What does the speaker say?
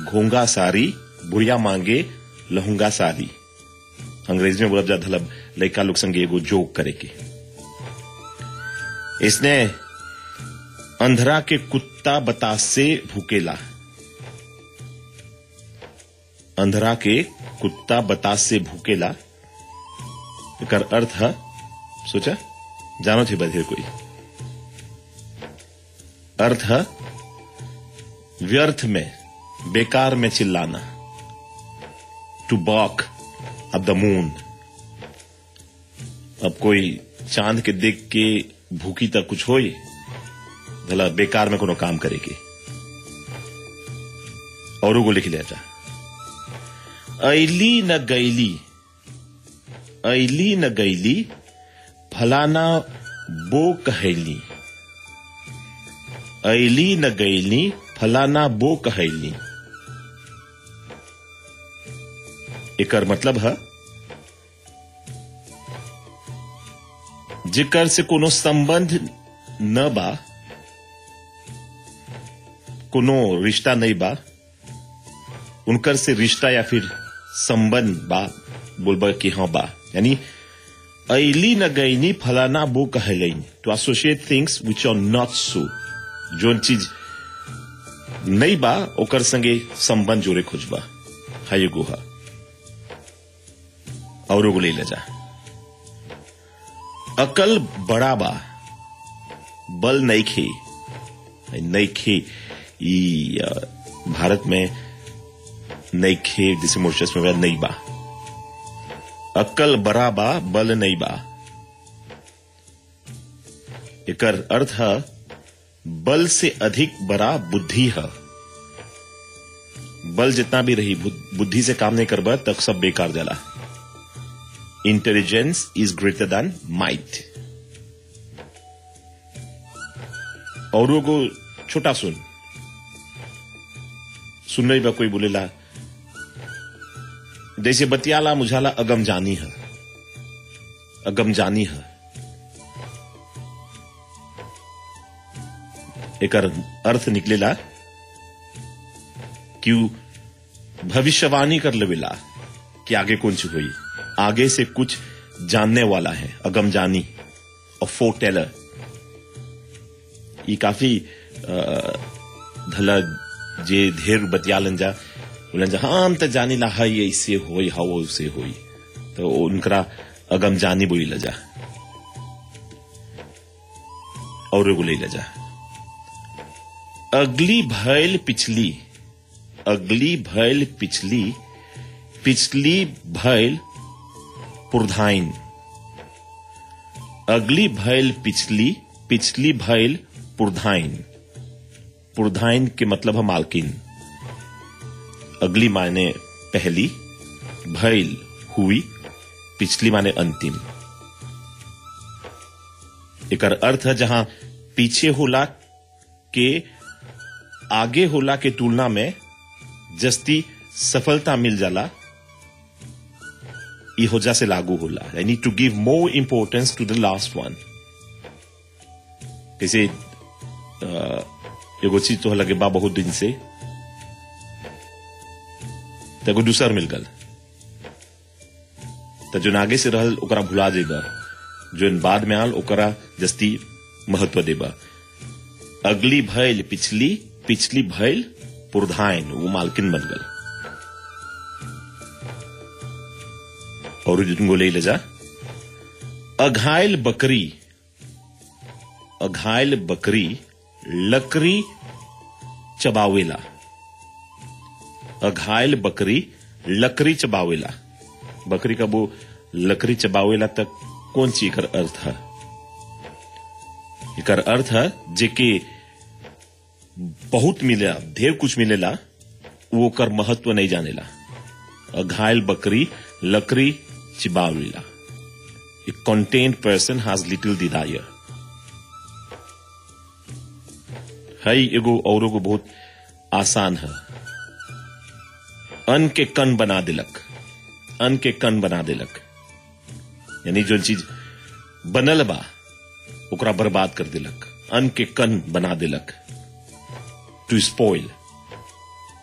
घोंगा सारी बुढ़िया मांगे लहुंगा सारी अंग्रेजी में बोला जाता मतलब लड़का लोग संगे एगो जोक करे के इसने अंधरा के कुत्ता बतास से भूकेला अंधरा के कुत्ता बतास से भूकेला एकर अर्थ है सोचा जानो थे बधिर कोई अर्थ है व्यर्थ में बेकार में चिल्लाना टू बॉक अब द मून अब कोई चांद के देख के भूखी तक कुछ होई भला बेकार में कोनो काम करेगी और को लिख लिया जा ऐली न गैली ऐली न गैली फलाना बो कहैली ऐली न गैली फलाना बो कहैली एकर मतलब है जिकर से कोनो संबंध न बा कोनो रिश्ता नहीं बा उनकर से रिश्ता या फिर संबंध बा बोलबा कि हाँ बा यानी ऐली न गईनी फलाना बो कहलैन to associate things which are not so जोन चीज नहीं बा ओकर संगे संबंध जोड़े खोजबा हाय गुहा और एगो ले जा अकल बड़ा बा बल नहीं खे नहीं खे ई अ, भारत में नहीं खे जिसे मोर्चस में नहीं बा अकल बड़ा बा बल नहीं बा एकर अर्थ है बल से अधिक बड़ा बुद्धि है बल जितना भी रही बुद- बुद्धि से काम नहीं करबा तब सब बेकार जाला intelligence is greater than might और वो छोटा सुन सुन रही बा कोई बोलेला जैसे बतियाला मुझाला अगम जानी है अगम जानी है एकर अर्थ निकलेला कि उ भविष्यवाणी कर लेवेला कि आगे कौन सी हुई आगे से कुछ जानने वाला है अगम जानी और फोर टेलर ये काफी अ, धला जे ढेर बतियालन जा बोलन जा हाँ हम तो जानी ला है ये इससे होई हा वो से होई तो उनकरा अगम जानी बोली लजा और एगो ले लजा अगली भैल पिछली अगली भैल पिछली पिछली भैल पुरधाइन अगली भैल पिछली पिछली भैल पुरधाइन पुरधाइन के मतलब है मालकिन अगली मायने पहली भैल हुई पिछली माने अंतिम एकर अर्थ है जहां पीछे होला के आगे होला के तुलना में जस्ती सफलता मिल जाला ई होजा से लागू होला I need to give more importance to the last one जैसे अ, एगो चीज तो लगे बा बहुत दिन से तो एगो दूसर मिल गल तो जो आगे से रहल ओकरा भुला जेबा जो बाद में आल ओकरा जस्ती महत्व देबा अगली भैल पिछली पिछली भैल पुरधाइन वो मालकिन बन गल और जिनको ले ले जा अघायल बकरी अघायल बकरी लकड़ी चबावेला अघायल बकरी लकड़ी चबावेला बकरी का वो लकड़ी चबावेला तक कौन सी एकर अर्थ है एकर अर्थ है जेके बहुत मिलेला ढेर कुछ मिलेला वो ओकर महत्व नहीं जानेला अघायल बकरी लकड़ी चिबावेला a content person has little desire है एगो और एगो बहुत आसान है अन्न के कन बना दिलक अन्न के कन बना दिलक यानी जो चीज बनल बा ओकरा बर्बाद कर दिलक अन्न के कन बना दिलक टू स्पॉइल